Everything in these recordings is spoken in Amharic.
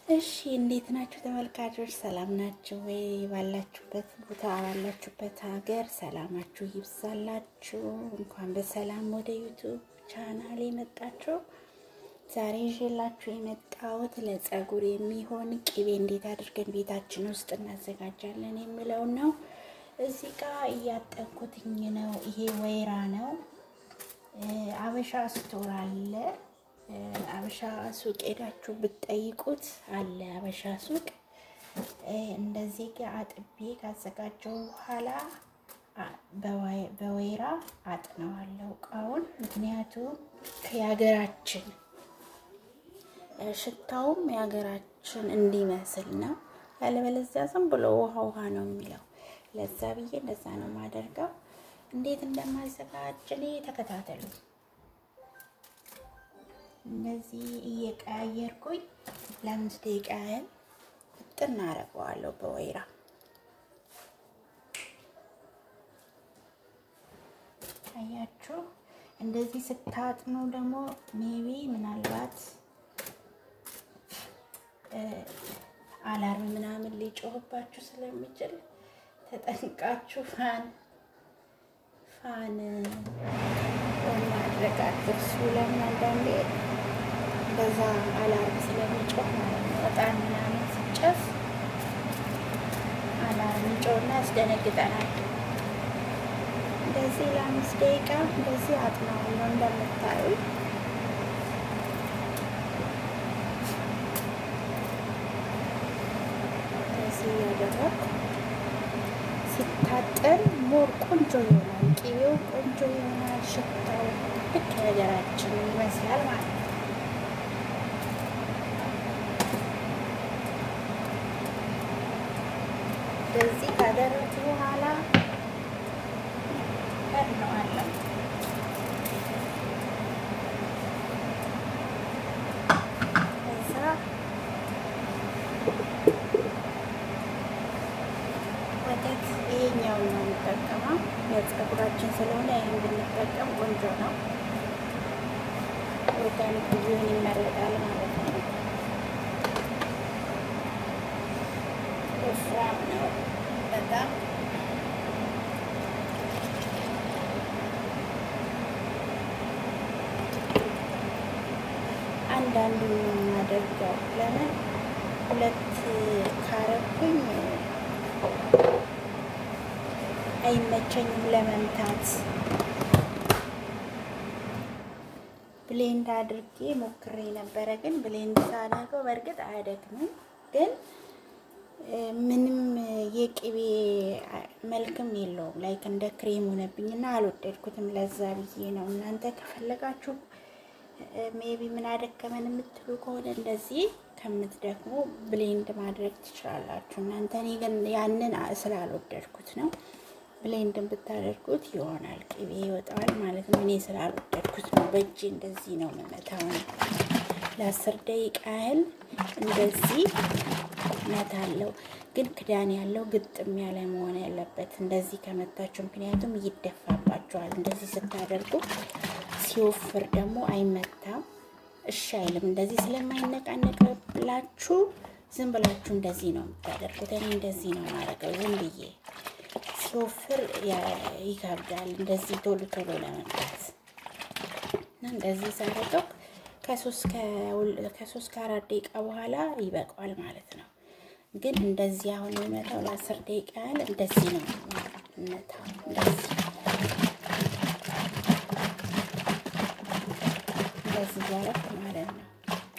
እሺ እንዴት ናችሁ ተመልካቾች? ሰላም ናችሁ ወይ? ባላችሁበት ቦታ ባላችሁበት ሀገር ሰላማችሁ ይብዛላችሁ። እንኳን በሰላም ወደ ዩቱብ ቻናል የመጣችሁ። ዛሬ ይዤላችሁ የመጣሁት ለፀጉር የሚሆን ቅቤ እንዴት አድርገን ቤታችን ውስጥ እናዘጋጃለን የሚለው ነው። እዚህ ጋር እያጠንኩትኝ ነው። ይሄ ወይራ ነው። አበሻ ስቶር አለ አበሻ ሱቅ ሄዳችሁ ብትጠይቁት አለ አበሻ ሱቅ። እንደዚህ ጋር አጥቤ ካዘጋጀው በኋላ በወይራ አጥነዋለሁ እቃውን። ምክንያቱም የሀገራችን ሽታውም የሀገራችን እንዲመስል ነው። ያለበለዚያ ዝም ብሎ ውሃ ውሃ ነው የሚለው። ለዛ ብዬ እንደዛ ነው የማደርገው። እንዴት እንደማዘጋጅ እኔ ተከታተሉ። እንደዚህ እየቀያየርኩኝ ለአምስት ደቂቃ ያህል እጥና አደርገዋለሁ በወይራ አያችሁ። እንደዚህ ስታጥኑ ደግሞ ሜቢ ምናልባት አላርም ምናምን ሊጮህባችሁ ስለሚችል ተጠንቃችሁ ፋን ፋን ማድረግ አትርሱ። ለምን አንዳንዴ በዛ አላርም ስለሚጮህ ማለት ነው። እጣን ምናምን ሲጨስ አላርም ይጮህና ያስደነግጠናል። እንደዚህ ለአምስት ደቂቃ እንደዚህ አጥናዋለሁ እንደምታዩ እንደዚህ እያደረኩ ሲታጠን ሞር ቆንጆ ይሆናል። ቅቤው ቆንጆ ይሆናል። ሽታው ልክ ነገራችን ይመስላል ማለት ነው። እንደዚህ ካደረጉ በኋላ ቀድነዋለሁ። ከዛ ወተት ይሄኛውን ነው የምጠቀመው። ለፀጉራችን ስለሆነ ይህን ብንጠቀም ቆንጆ ነው። ኦርጋኒክ ቢሆን ይመረጣል ማለት ነው። ወፍራም ነው በጣም አንዳንዱ ነው የማደርገው። ለምን ሁለት ካረኩኝ አይመቸኝም ለመምታት። ብሌንድ አድርጌ ሞክሬ ነበረ፣ ግን ብሌንድ ሳደርገው በእርግጥ አያደክምም፣ ግን ምንም የቅቤ መልክም የለውም። ላይክ እንደ ክሬም ሆነብኝና አልወደድኩትም። ለዛ ብዬ ነው። እናንተ ከፈለጋችሁ ሜቢ ምን አደከመን የምትሉ ከሆነ እንደዚህ ከምትደክሙ ብሌንድ ማድረግ ትችላላችሁ እናንተ። እኔ ግን ያንን ስላልወደድኩት ነው። ብሌንድን ብታደርጉት ይሆናል፣ ቅቤ ይወጣዋል ማለት ነው። እኔ ስላልወደድኩት ነው። በእጅ እንደዚህ ነው የምመታው። ለአስር ደቂቃ ያህል እንደዚህ መታለው። ግን ክዳን ያለው ግጥም ያለ መሆን ያለበት እንደዚህ ከመታችሁ፣ ምክንያቱም ይደፋባችኋል። እንደዚህ ስታደርጉ ሲወፍር ደግሞ አይመታም፣ እሺ አይልም። እንደዚህ ስለማይነቃነቅላችሁ ዝም ብላችሁ እንደዚህ ነው የምታደርጉት። እኔ እንደዚህ ነው ማድረገው ዝም ብዬ ሲወፍር ይከብዳል። እንደዚህ ቶሎ ቶሎ ለመምታት እና እንደዚህ ሳደርገው ከሶስት ከአራት ደቂቃ በኋላ ይበቃዋል ማለት ነው። ግን እንደዚህ አሁን የሚመታው ለአስር ደቂቃ ያህል እንደዚህ ነው መታው። እንደዚህ እንደዚህ እያደረኩ ማለት ነው።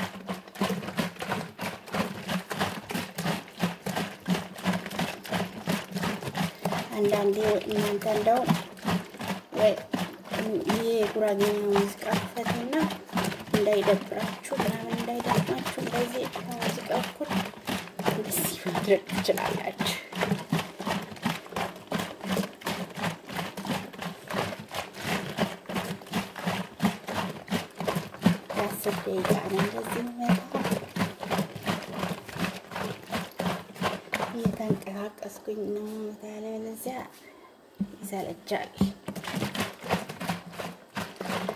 አንዳንዴ እናንተ እንደው ይሄ የጉራጌኛ ሙዚቃ ክፈቱና እንዳይደብራችሁ ምናምን እንዳይደብራችሁ እንደዚህ ሙዚቃ እኩል እንደዚህ ማድረግ ትችላላችሁ። የአስር ደቂቃ ነው እንደዚህ መታ እየተንቀሳቀስኩኝ ነው ታለ ለዚያ ይሰለቻል።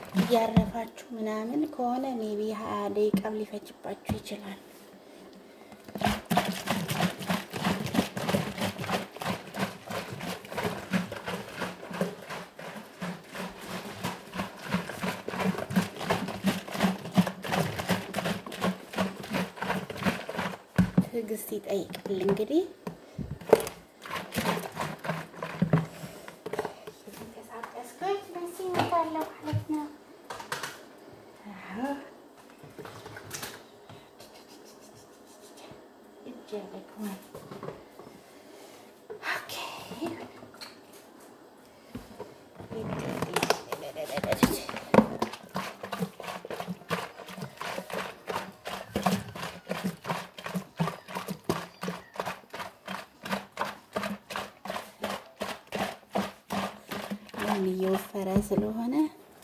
እያረፋችሁ ምናምን ከሆነ ሜቢ ሀያ ደቂቃም ሊፈጅባችሁ ይችላል። ትዕግስት ይጠይቃል። እንግዲህ የተንቀሳቀስኩኝ በዚህ እመጣለሁ ማለት ነው። እጅ ያደክማል። ኦኬ አሁን እየወፈረ ስለሆነ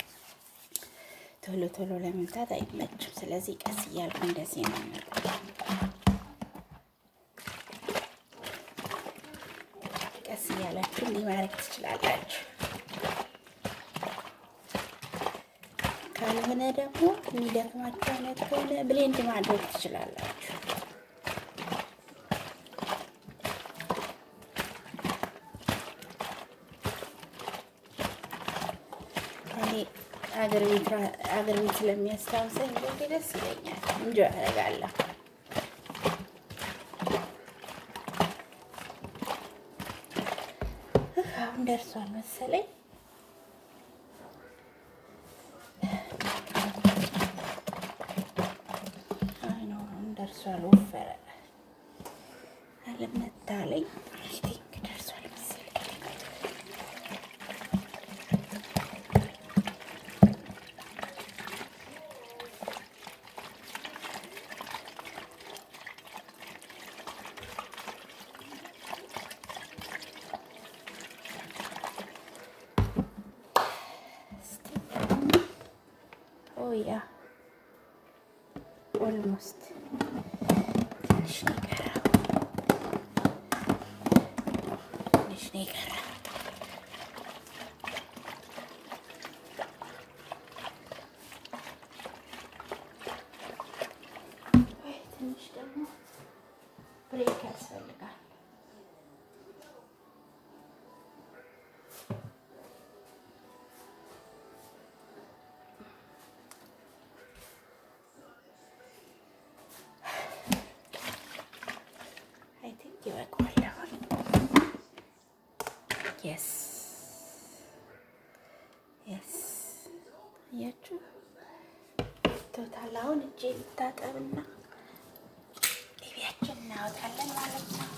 ቶሎ ቶሎ ለመምታት አይመችም። ስለዚህ ቀስ እያልኩ እንደዚህ ነው የማደርገው። ቀስ እያላችሁ እንዲህ ማድረግ ትችላላችሁ። ካልሆነ ደግሞ የሚደክማችሁ አይነት ከሆነ ብሌንድ ማድረግ ትችላላችሁ። እኔ አገር ቤት አገር ቤት ስለሚያስታውሰኝ እንግዲህ ደስ ይለኛል። እንጆ ያደርጋለሁ። አሁን ደርሷል መሰለኝ። አሁን ደርሷል። ወፈረ አለመታለኝ ቲንክ ደርሷል መሰለኝ። ኦ ያ ኦልሞስት ትንሽ ነው የቀረው፣ ትንሽ ነው የቀረው። ወይ ትንሽ ደግሞ ብሬክ ያስፈልጋል። አይ ቲንክ ይበቃዋል። አሁን የስ የስ አያችሁ ቶታል። አሁን እጄ ልታጠብና ቲቪያችን እናወጣለን ማለት ነው።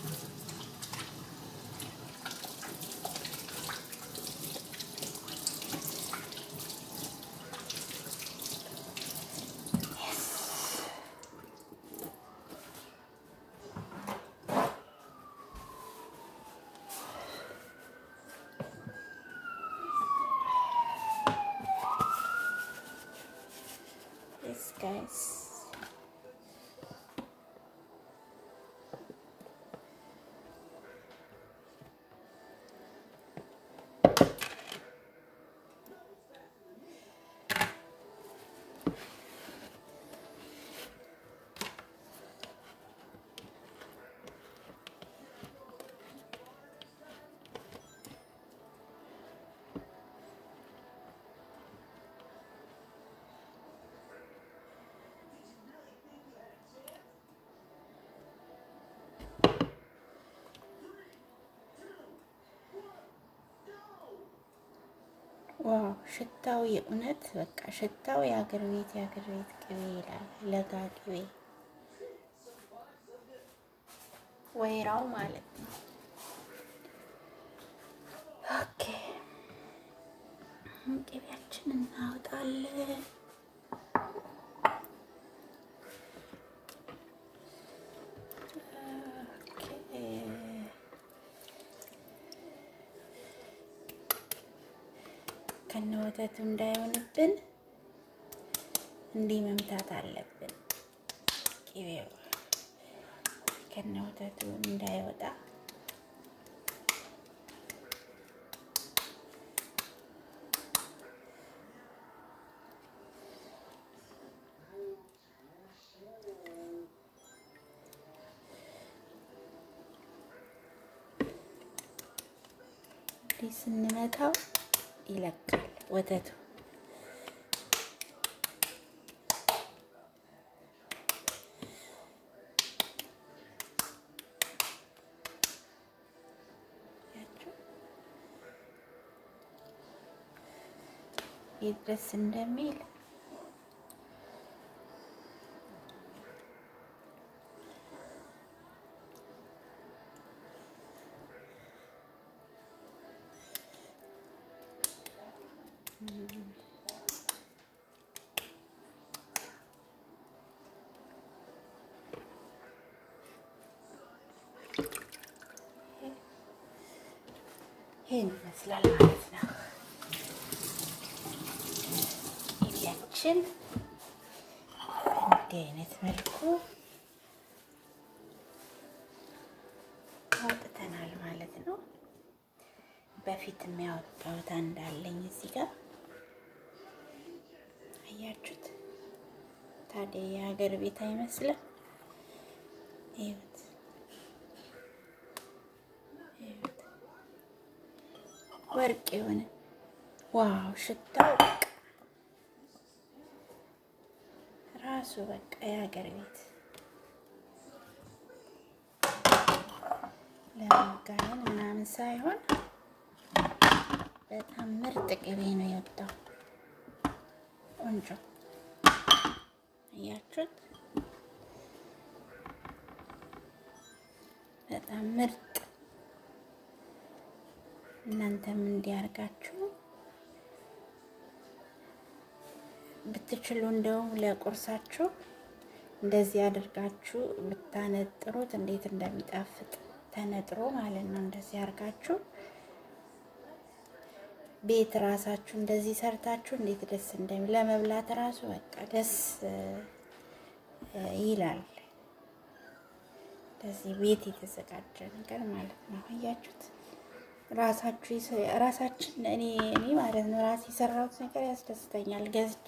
Yes, guys. ዋው ሽታው የእውነት በቃ ሽታው የአገር ቤት የአገር ቤት ቅቤ ይላል። ለጋ ቅቤ ወይራው ማለት ነው። ኦኬ ቅቤያችን እናወጣለን። ኦኬ ከነ ወተቱ እንዳይሆንብን እንዲህ መምታት አለብን። ቅቤው ከነ ወተቱ እንዳይወጣ እንዲህ ስንመታው ይለቃል ወተቱ። የት ደስ እንደሚል ይህን ይመስላል ማለት ነው። ኢዲያችን እንዲህ አይነት መልኩ አውጥተናል ማለት ነው። በፊት የሚያወጣሁት እንዳለኝ እዚህ ጋር አያችሁት። ታዲያ የሀገር ቤት አይመስልም? ይኸውት ወርቅ የሆነ ዋው! ሽታው በቃ ራሱ በቃ የሀገር ቤት ለመጋየን ምናምን ሳይሆን በጣም ምርጥ ቅቤ ነው የወጣው። ቆንጆ እያችሁት፣ በጣም ምርጥ እናንተም እንዲያርጋችሁ ብትችሉ እንደውም ለቁርሳችሁ እንደዚህ አድርጋችሁ ብታነጥሩት እንዴት እንደሚጣፍጥ ተነጥሮ ማለት ነው። እንደዚህ አድርጋችሁ ቤት ራሳችሁ እንደዚህ ሰርታችሁ እንዴት ደስ እንደሚል ለመብላት ራሱ በቃ ደስ ይላል። እንደዚህ ቤት የተዘጋጀ ነገር ማለት ነው። አያችሁት? ራሳችሁ ራሳችን እኔ እኔ ማለት ነው ራሴ የሰራሁት ነገር ያስደስተኛል። ገዝቼ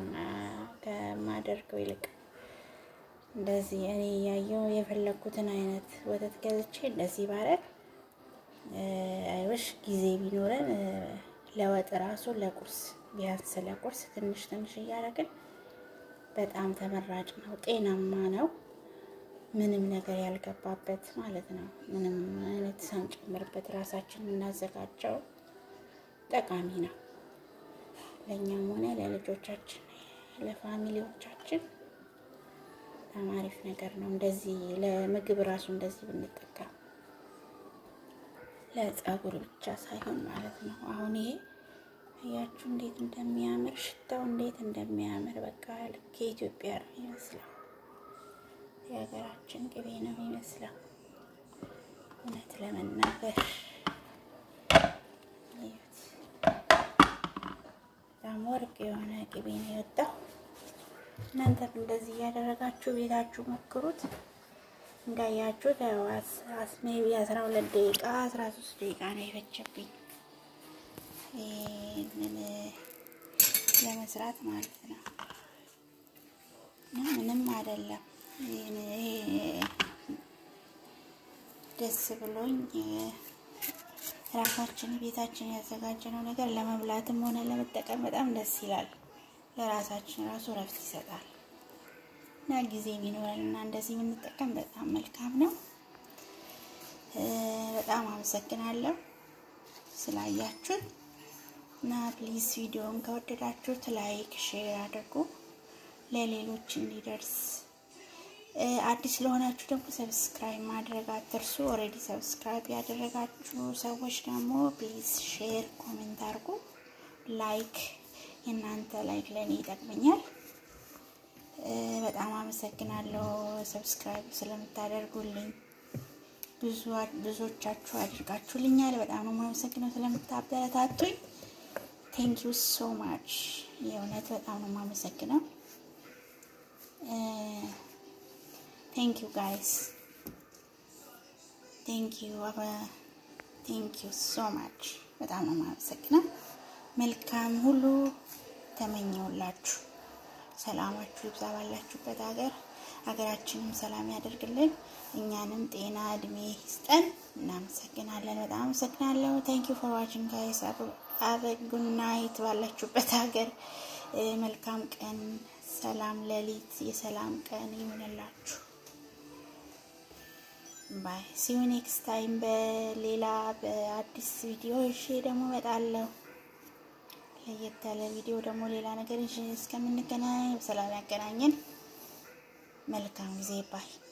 ከማደርገው ይልቅ እንደዚህ እኔ ያየው የፈለግኩትን አይነት ወተት ገዝቼ እንደዚህ ባረግ አይወሽ ጊዜ ቢኖረን ለወጥ ራሱ ለቁርስ ቢያንስ ለቁርስ ትንሽ ትንሽ እያደረግን በጣም ተመራጭ ነው፣ ጤናማ ነው። ምንም ነገር ያልገባበት ማለት ነው። ምንም አይነት ሳንጨምርበት ራሳችን የምናዘጋጀው ጠቃሚ ነው። ለእኛም ሆነ ለልጆቻችን፣ ለፋሚሊዎቻችን በጣም አሪፍ ነገር ነው። እንደዚህ ለምግብ ራሱ እንደዚህ ብንጠቀም ለፀጉር ብቻ ሳይሆን ማለት ነው። አሁን ይሄ እያችሁ እንዴት እንደሚያምር ሽታው እንዴት እንደሚያምር በቃ ልክ የኢትዮጵያ ነው ይመስላል። የሀገራችን ቅቤ ነው የሚመስለው። እውነት ለመናገር በጣም ወርቅ የሆነ ቅቤ ነው የወጣው። እናንተም እንደዚህ እያደረጋችሁ ቤታችሁ ሞክሩት። እንዳያችሁት ሜቢ አስራ ሁለት ደቂቃ አስራ ሶስት ደቂቃ ነው የፈጀብኝ ይህንን ለመስራት ማለት ነው። ምንም አይደለም። ደስ ብሎኝ ራሳችን ቤታችን ያዘጋጀነው ነገር ለመብላትም ሆነ ለመጠቀም በጣም ደስ ይላል። ለራሳችን ራሱ እረፍት ይሰጣል እና ጊዜ የሚኖረን እና እንደዚህ የምንጠቀም በጣም መልካም ነው። በጣም አመሰግናለሁ ስላያችሁን እና ፕሊዝ ቪዲዮውን ከወደዳችሁት ላይክ፣ ሼር አድርጉ ለሌሎች እንዲደርስ አዲስ ለሆናችሁ ደግሞ ሰብስክራይብ ማድረግ አትርሱ። ኦልሬዲ ሰብስክራይብ ያደረጋችሁ ሰዎች ደግሞ ፕሊዝ ሼር፣ ኮሜንት አድርጉ። ላይክ የእናንተ ላይክ ለእኔ ይጠቅመኛል። በጣም አመሰግናለሁ ሰብስክራይብ ስለምታደርጉልኝ። ብዙዎቻችሁ አድርጋችሁልኛል። በጣም ነው የማመሰግነው ስለምታበረታቱኝ። ቴንክ ዩ ሶ ማች። የእውነት በጣም ነው የማመሰግነው። ቴንክ ዩ ጋይስ ቴንክ ዩ ቴንክ ዩ ሶ ማች። በጣም ነው የማመሰግነው። መልካም ሁሉ ተመኘውላችሁ። ሰላማችሁ ይብዛ ባላችሁበት ሀገር ሀገራችንም ሰላም ያደርግልን፣ እኛንም ጤና እድሜ ይስጠን። እናመሰግናለን። በጣም አመሰግናለሁ። ቴንክ ዩ ፎር ዋችንግ ጋይስ። አበ ጉድ ናይት ባላችሁበት ሀገር መልካም ቀን፣ ሰላም ሌሊት፣ የሰላም ቀን ይሆንላችሁ። ባይ ሲዩ ኔክስት ታይም በሌላ በአዲስ ቪዲዮ እሺ ደግሞ እመጣለሁ። ለየት ያለ ቪዲዮ ደግሞ ሌላ ነገር ይዤ እስከምንገናኝ በሰላም ያገናኘን። መልካም ጊዜ ባይ